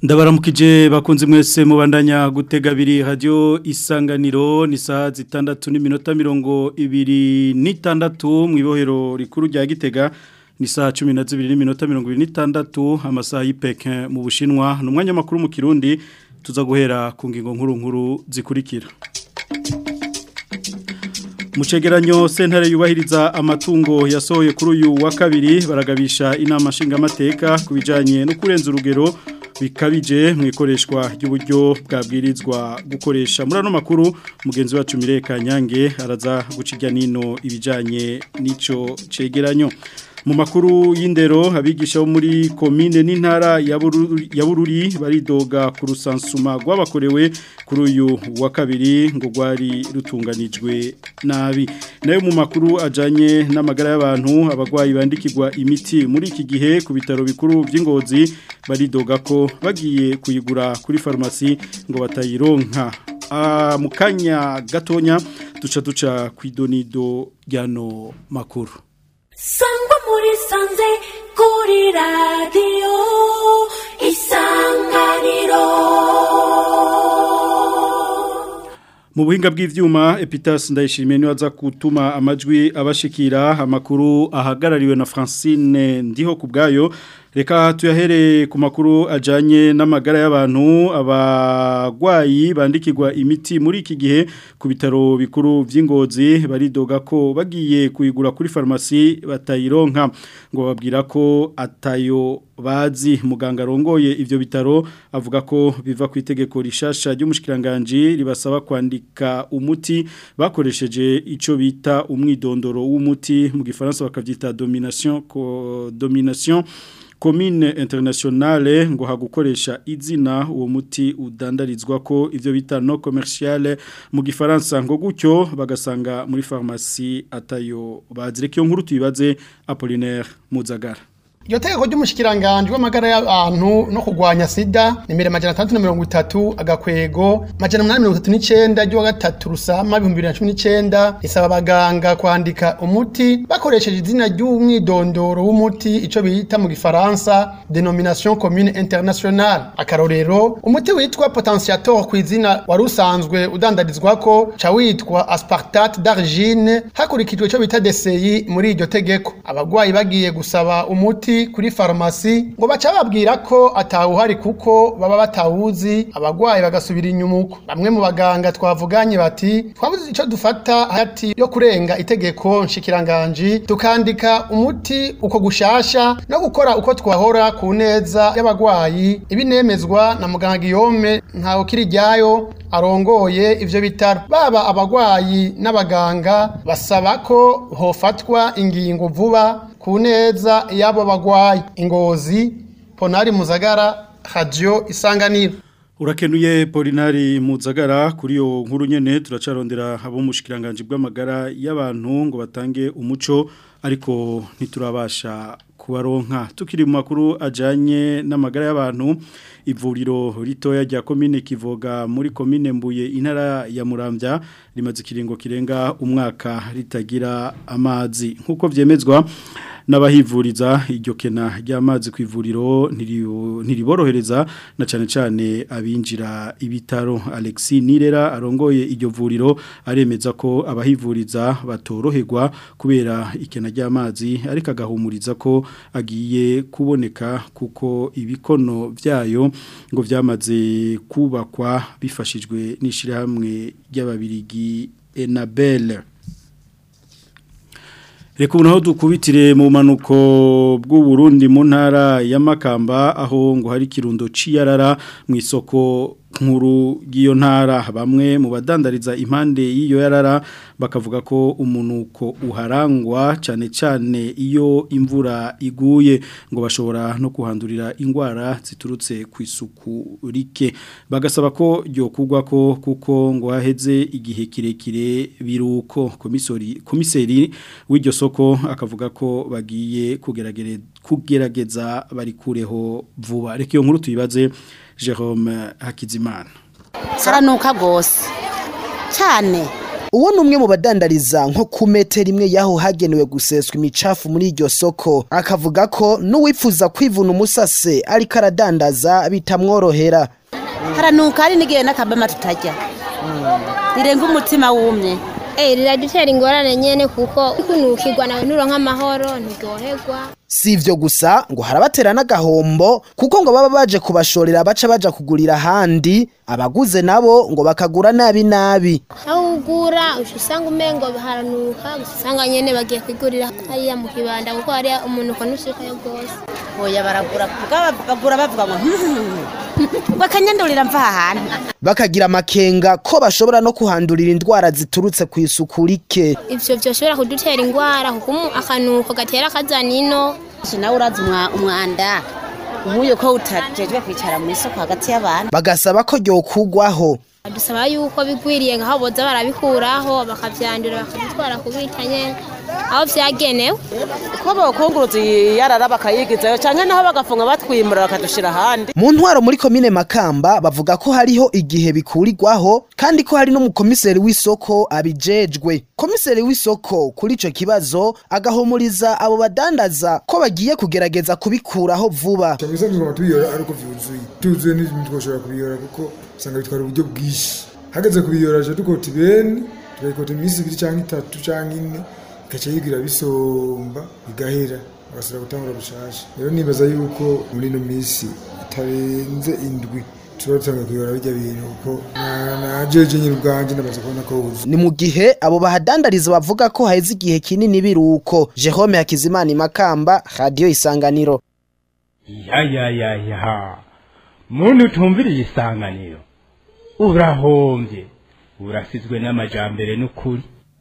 ndabaramukije bakunze mwese mubandanya gutega abiri radio isanganiro ni saa zitandatu n'iminota mirongo ibiri n'itandatu mu ibohero rikuru rya gitega ni saa cumi na zibiri n'iminota mirongo ibiri n'itandatu amasaha y'ipeke mu bushinwa ni umwanya makuru mu kirundi tuza guhera ku ngingo nkuru nkuru zikurikira Mucegeranyo sentare yubahiriza amatungo yasohoye kuri uyu wa kabiri baragabisha inama nshingamateka ku bijyanye no kurenza urugero bikabije mu ikoreshwa ry'uburyo bwabwirizwa gukoresha muri ano makuru mugenzi wacu mireka nyange araza guciga nino ibijyanye n'icyo cegeranyo mu makuru y'indero abigisha bo muri komine n'intara ya bururi baridoga ku rusansuma rwabakorewe kuri uyu wa kabiri ngo rwari rutunganijwe nabi nayo mu makuru ajyanye n'amagara y'abantu abarwayi bandikirwa imiti muri iki gihe ku bitaro bikuru by'ingozi baridoga ko bagiye kuyigura kuri farumasi ngo batayironka mu kanya gatonya duca duca ku idonido ry'ano makuru sangwa muri sanze kuri radiyo isanganiro mu buhinga bw'ivyuma Epitas ndayishimiye niwe aza gutuma amajwi abashikira amakuru ahagarariwe na Francine ndiho kubgayo reka tuyahere ku makuru ajanye n'amagara y'abantu abagwayi bandikirwa imiti muri iki gihe ku bitaro bikuru vy'ingozi baridoga ko bagiye kuyigura kuri farumasi batayironka ngo babwira ko atayo bazi muganga rongoye ivyo bitaro avuga ko biva ku itegeko rishasha ry'umushikiranganje ribasaba kwandika umuti bakoresheje ico bita umwidondoro w'umuti mu gifaransa bakavyita domination ko domination commune internationale ngo hagukoresha izina uwo muti udandarizwa ko ivyo bita no commerciale mu gifaransa ngo gutyo bagasanga muri pharmacie atayo bazireke nkuru tuyibaze Apollinaire Muzagara Iyo tegeko ry'umushikiranganje w'amagara y'abantu no kugwanya sida nimero majana 330 agakwego majana 839 ryo gatatu rusama 2019 isaba abaganga kwandika umuti bakoresheje izina ry'umwidondoro w'umuti ico bita mu gifaransa denomination commune internationale akarorero umuti witwa potentiator ku izina wari usanzwe udandarizwako ca witwa aspartate d'argine hakurikijwe ico bita DCI muri iryo tegeko abagwayi bagiye gusaba umuti kuri farumasi ngo baca babwira ko atawuhari kuko baba batawuzi abagwayi bagasubira inyuma uko bamwe mu baganga twavuganye bati twabuze icyo dufata hagati yo kurenga itegeko nshikiranganji tukandika umuti uko gushasha no gukora uko twahora ku neza y'abagwayi ibinemezwa na muganga Guillaume ntawe kiri ryayo arongoye ivyo bitaro baba abagwayi n'abaganga basaba ko hofatwa ingingo vuba ku neza y'abo bagwayi ingozi ponari muzagara radio isanganiro urakenuye polinari muzagara kuri iyo nkuru nyene turacarondera abo mushikiranganje bw'amagara y'abantu ngo batange umuco ariko ntiturabasha kubaronka tukiri mu makuru ajanye n'amagara y'abantu ivuriro ritoya rya komine kivoga muri komine mbuye intara ya muramvya rimaze ikiringo kirenga umwaka ritagira amazi nk'uko vyemezwa n'abahivuriza iryo kena ry'amazi ku ivuriro ntiriborohereza na cyane cyane abinjira ibitaro Alexis Nirera arongoye iryo vuriro aremeza ko abahivuriza batoroherwa kubera ikena ry'amazi ariko agahumuriza ko agiye kuboneka kuko ibikono byayo ngo byamaze kubakwa bifashijwe n'ishyirahamwe ry'ababirigi Enabel Reka unaho dukubitire mu manuko bw'Uburundi mu ntara ya Makamba aho ngo hari kirundo ciyarara mu isoko nkuru y'iyo ntara bamwe mu badandariza impande y'iyo yarara bakavuga ko umunuko uharangwa cyane cyane iyo imvura iguye ngo bashobora no kuhandurira indwara ziturutse ku isuku rike bagasaba ko ryokugwa ko kuko ngo haheze igihe kirekire biruko komisori komiseri w'iryo soko akavuga ko bagiye kugerageza barikureho vuba reka iyo nkuru tuyibaze Jerome Hakizimana haranuka rwose cyane uwo ni umwe mu badandariza nko ku metero imwe y'aho hagenewe guseswa imicafu muri iryo soko akavuga ko n'uwifuza kwivuna umusase ariko aradandaza bitamworohera haranuka hari n'igihe n'akabama tutajya rirenga umutima wumye Eh, riradutera ingorane nyene kuko kunukirwa nawe nuronka amahoro ntiryoherwa si ivyo gusa ngo harabatera n'agahombo kuko ngo baba baje kubashorera baca baja kugurira ahandi abaguze nabo ngo bakagura nabi nabi aho ugura uca usanga umengo haranuka gusa usanga nyene bagiye kwigurira hariya mu kibanda kuko hariya umunuko ntushikayo rwose oya baragura kuko bagura bavuga ngo ngo akanyandurira mva aha hantu bakagira amakenga ko bashobora no kuhandurira indwara ziturutse ku isuku rike ivyo vyoshobora kudutera ingwara kuko umu- akanuko gatera kazana ino Si nawe urazi umwa- umwanda nk'uyu ko utajejwe kwicara mu isoko hagati y'abantu bagasaba ko ryokugwaho dusaba yuko bigwiriye ngaho boza barabikuraho bakavyandura bakabitwara kubita nyene aho vyagenewe ko bokunguruza yarara bakayigizayo canke naho bagafunga batwimura bakadushira ahandi mu ntwaro muri komine makamba bavuga ko hariho igihe bikurirwaho kandi ko hari n'umukomiseri w'isoko abijejwe komiseri w'isoko kuri ico kibazo agahumuriza abo badandaza ko bagiye kugerageza kubikuraho vuba Chamisa tugomba tubiyora ariko vyuzuye tuzuye n'ibintu twoshobora kubiyora kuko usanga bitwara uburyo bwinshi hageze kubiyora aje dukota ibeni tukayikota iminsi ibiri canke itatu canke ine igaca yigira bisomba bigahera bagasubira gutangura bushasha rero nibaza yuko muri ino minsi itarenze indwi tuba dutanga kuyora bijya bintu kuko na- najeje nyine ubwanje ndamaze kubona ko wuzuye ni mu gihe abo bahadandariza bavuga ko haheze igihe kinini biruko Jerome Hakizimana Makamba Radio Isanganiro ya ya ya ya muntu utumviriye isanganiro urahombye urasizwe n'amajambere n'ukuri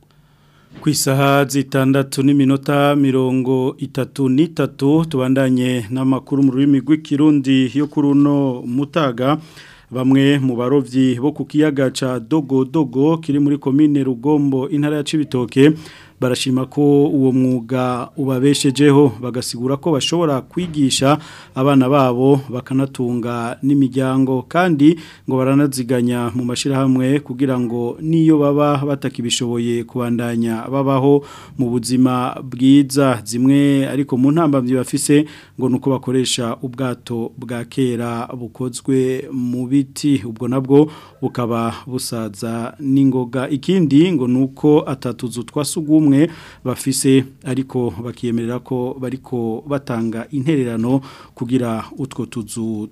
ku isaha zitandatu n'iminota mirongo itatu n'itatu tubandanye n'amakuru mu rurimi rw'ikirundi yo kuri uno mutaga bamwe mu barovyi bo ku kiyaga ca dogo dogo kiri muri komine rugombo intara ya cibitoke barashima ko uwo mwuga ubabeshejeho bagasigura ko bashobora kwigisha abana babo bakanatunga n'imiryango kandi ngo baranaziganya mu mashirahamwe kugira ngo niyo baba batakibishoboye kubandanya babaho mu buzima bwiza zimwe ariko mu ntambamyi bafise ngo nuko bakoresha ubwato bwa kera bukozwe mu biti ubwo nabwo bukaba busaza n'ingoga ikindi ngo nuko atatuzu twasugumwe bafise ariko bakiyemerera ko bariko batanga intererano kugira utwo tuzu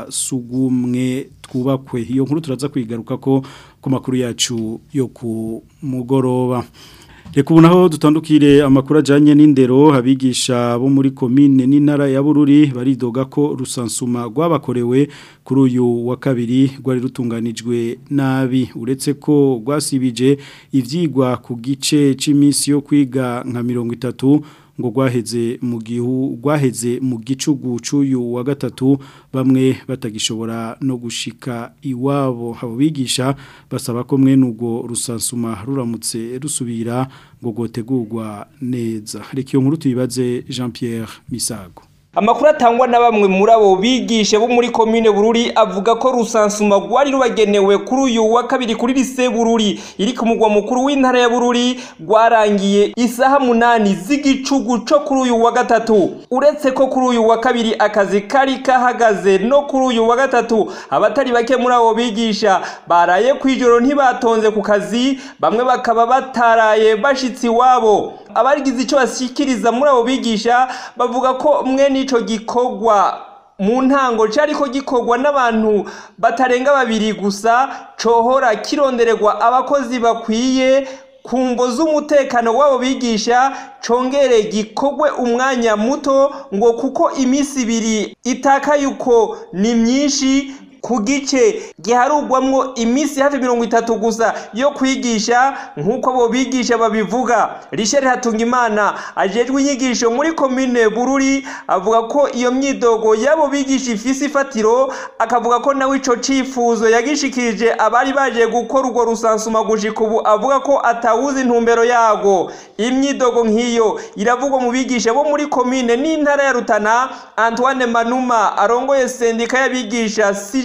twasugumwe twubakwe iyo nkuru turaza kwigaruka ko ku makuru yacu yo ku mugoroba Reka ubu naho dutandukire amakuru ajyanye n'indero abigisha bo muri komine n'intara ya bururi baridoga ko rusansuma rwabakorewe kuri uyu wa kabiri rwari rutunganijwe nabi uretse ko rwasibije ibyigwa ku gice cy'iminsi yo kwiga nka mirongo itatu ngo rwaheze mu gihu rwaheze mu gicugu cy'uyu wa gatatu bamwe batagishobora no gushika iwabo abo bigisha basaba ko mwene ubwo rusansuma ruramutse rusubira ngo rwotegurwa neza reka iyo nkuru tuyibaze jean Pierre Misago Amakuru atangwa na bamwe muri abo bigisha bo muri komine Bururi avuga ko rusansuma rwari rubagenewe kuri uyu wa kabiri kuri lise Bururi iri ku mugwa mukuru w'intara ya Bururi rwarangiye isaha munani z'igicugu co kuri uyu wa gatatu uretse ko kuri uyu wa kabiri akazi kari kahagaze no kuri uyu wa gatatu abatari bake muri abo bigisha baraye kwijoro ntibatonze ku kazi bamwe bakaba bataraye bashitsi iwabo abarigize icyo bashyikiriza muri abo bigisha bavuga ko mwe n'icyo gikorwa mu ntango cyari ko gikorwa n'abantu batarenga babiri gusa cohora kirondererwa abakozi bakwiye ku mvo z'umutekano w'abo bigisha congere gikorwe umwanya muto ngo kuko iminsi ibiri itakaye uko ni myinshi ku gice giharugwamwo iminsi hafi mirongo itatu gusa yo kwigisha nk'uko abo bigisha babivuga Richard Hatungimana ajejwe inyigisho muri komine Bururi avuga ko iyo myidogo y'abo bigisha ifise ifatiro akavuga ko nawe ico cifuzo yagishikirije abari baje gukora urwo rusansuma gushika ubu avuga ko atawuzi intumbero yago imyidogo nk'iyo iravugwa mu bigisha bo muri komine n'intara ya Rutana Antoine Manuma arongoye sendika y'abigisha CJ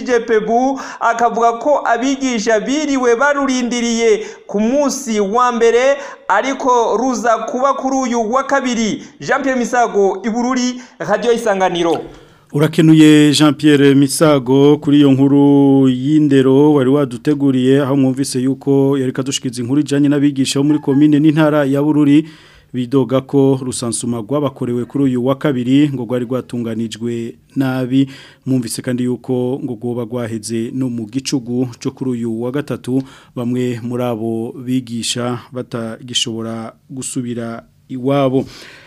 ijepebu akavuga ko abigisha biriwe barurindiriye ku munsi wa mbere ariko ruza kuba kuri uyu wa kabiri jean Pierre misago ibururi radiyo isanganiro Urakenuye Jean Pierre Misago kuri iyo nkuru y'indero wari waduteguriye aho mwumvise yuko yari kadushikiza inkuru ijanye n'abigisha bo muri commune n'intara ya Bururi bidoga ko rusansuma rwabakorewe kuri uyu wa kabiri ngo rwari rwatunganijwe nabi mwumvise kandi yuko ngo rwoba rwaheze no mu gicugu cyo kuri uyu wa gatatu bamwe muri abo bigisha batagishobora gusubira iwabo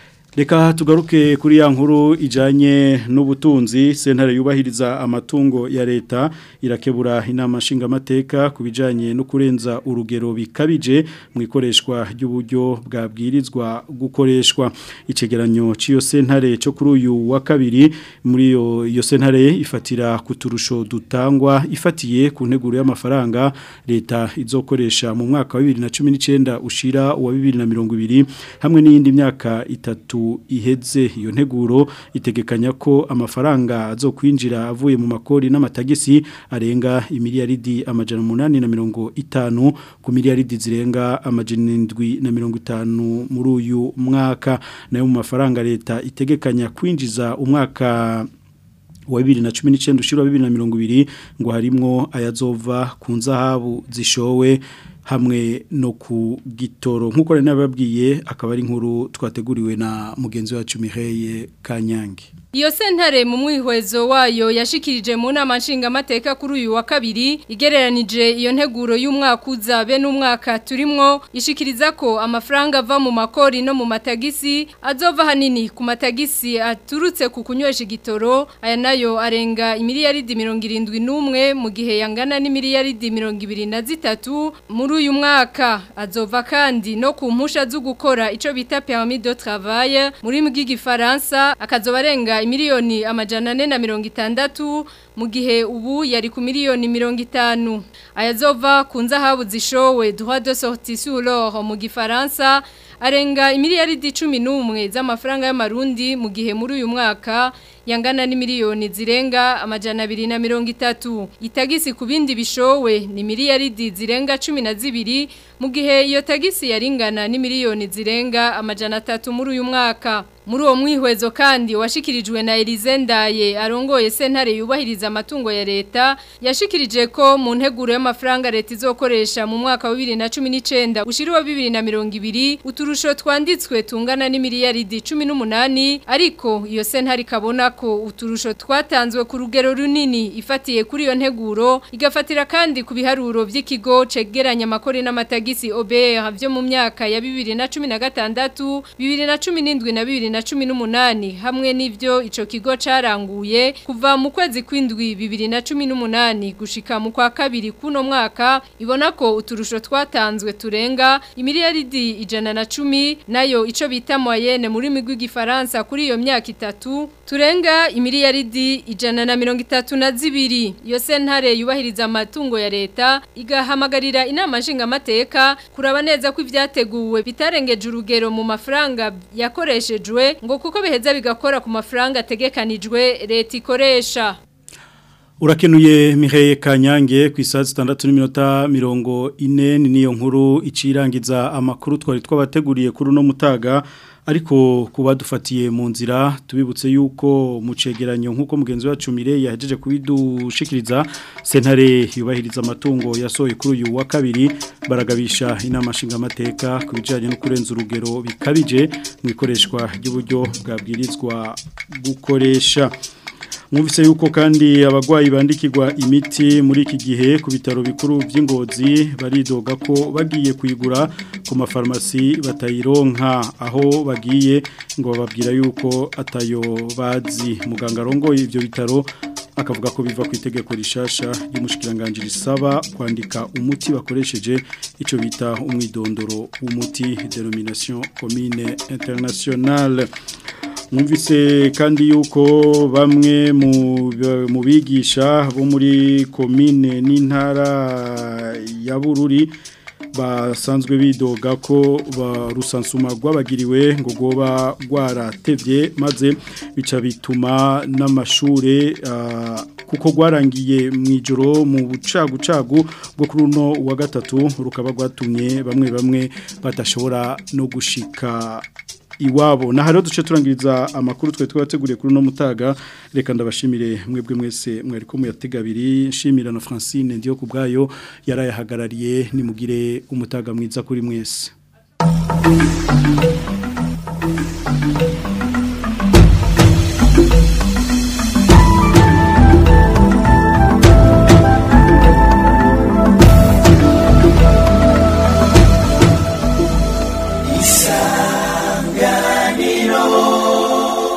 Reka tugaruke kuri ya nkuru ijanye n'ubutunzi sentare yubahiriza amatungo ya leta irakebura inama nshingamateka ku bijanye no kurenza urugero bikabije mu ikoreshwa ry'uburyo bwabwirizwa gukoreshwa icegeranyo c'iyo sentare cyo kuri uyu wa kabiri muri iyo iyo sentare ifatira kuturusho dutangwa ifatiye ku nteguro y'amafaranga leta izokoresha mu mwaka wa 2019 ushira wa 2020 hamwe n'iyindi myaka itatu iheze iyo nteguro itegekanya ko amafaranga azokwinjira avuye mu makori n'amatagisi arenga imiliyaridi amajana umunani na mirongo itanu ku miliyaridi zirenga amajana indwi na mirongo itanu muri uyu mwaka nayo mu mafaranga leta itegekanya kwinjiza umwaka wa bibiri na cumi n'icyenda ushyira bibiri na mirongo ibiri ngo harimwo ayazova ku nzahabu zishowe hamwe no ku gitoro nk'uko rero nababwiye akaba ari inkuru twateguriwe na mugenzi wacu Mireille Kanyange Iyo sentare mu mwihwezo wayo yashikirije mu nama nshingamateka kuri uyu wa kabiri igereranije iyo nteguro y'umwaka uza be n'umwaka turimwo ishikiriza ko amafaranga ava mu makori no mu matagisi azova hanini ku matagisi aturutse ku kunywesha igitoro aya nayo arenga imiliyaridi mirongo irindwi n'umwe mu gihe yangana n'imiliyaridi mirongo ibiri na zitatu muri uyu mwaka azova kandi no ku mpusha zo gukora ico bita permis de travail muri bw'igifaransa akazoba arenga miliyoni amajana ane na mirongo itandatu mu gihe ubu yari ku miliyoni mirongo itanu ayazova ku nzahabu zishowe droit de sortie sur l'or mu gifaransa arenga imiliyaridi cumi n'umwe z'amafaranga y'amarundi mu gihe muri uyu mwaka yangana n'imiliyoni zirenga amajana abiri na mirongo itatu itagisi ku bindi bishowe ni miliyaridi zirenga cumi na zibiri mu gihe iyo tagisi yaringana n'imiliyoni zirenga amajana atatu muri uyu mwaka muri uwo mwihwezo kandi washikirijwe na Elize Ndaye arongoye sentare yubahiriza amatungo ya leta yashikirije ko mu nteguro y'amafaranga leta izokoresha mu mwaka wa 2019 ushiriwa 2020 uturusho twanditswe tungana n'imiliyaridi 18 ariko iyo sentare ikabona ko uturusho twatanzwe ku rugero runini ifatiye kuri iyo nteguro igafatira kandi ku biharuro by'ikigo cegeranya amakori n'amatagisi OBR byo mu myaka ya 2016 2017 na 2018 na cumi n'umunani hamwe n'ibyo ico kigo caranguye kuva mu kwezi kw'indwi bibiri na cumi n'umunani gushika mu kwa kabiri kuno mwaka ibona ko uturusho twatanzwe turenga imiliyaridi ijana na cumi nayo ico bita moyenne muri migwi gifaransa kuri iyo myaka itatu turenga imiliyaridi ijana na mirongo itatu na zibiri iyo sentare yubahiriza amatungo ya leta igahamagarira inama nshingamateka kuraba neza ko ivyateguwe bitarengeje urugero mu mafaranga yakoreshejwe ngo kuko biheza bigakora ku mafaranga ategekanijwe leta ikoresha Urakenuye Mireille Kanyange ku isaha 6:40 niyo nkuru icirangiza amakuru twari twabateguriye kuri no mutaga ariko kuba dufatiye mu nzira tubibutse yuko mu cegeranyo nk'uko mugenzi wacu Mireille yahejeje kubidushikiriza sentare yubahiriza amatungo yasohoye kuri uyu wa kabiri baragabisha inama nshingamateka ku bijyanye no kurenza urugero bikabije mu ikoreshwa ry'uburyo bwabwirizwa gukoresha mwumvise yuko kandi abagwayi bandikirwa imiti muri iki gihe ku bitaro bikuru by'ingozi baridoga ko bagiye kuyigura ku mafarumasi batayironka aho bagiye ngo bababwira yuko atayo bazi muganga arongoye ibyo bitaro akavuga ko biva ku itegeko rishasha ry'umushikiranganje risaba kwandika umuti bakoresheje ico bita umwidondoro w'umuti denomination commune internationale mwumvise kandi yuko bamwe mu bigisha bo muri komine n'intara ya bururi basanzwe bidoga ko rusansuma rwabagiriwe ngo rwoba rwaratevye maze bica bituma n'amashure kuko rwarangiye mu ijoro mu bucagucagu bwo kuri uno wa gatatu rukaba rwatumye bamwe bamwe badashobora no gushika iwabo na hariho duce turangiriza amakuru twe twateguriye kuri uno mutaga reka ndabashimire mwebwe mwese mwari ko muyatega abiri nshimira na Francine ndiyo ku bwayo yarayahagarariye nimugire umutaga mwiza kuri mwese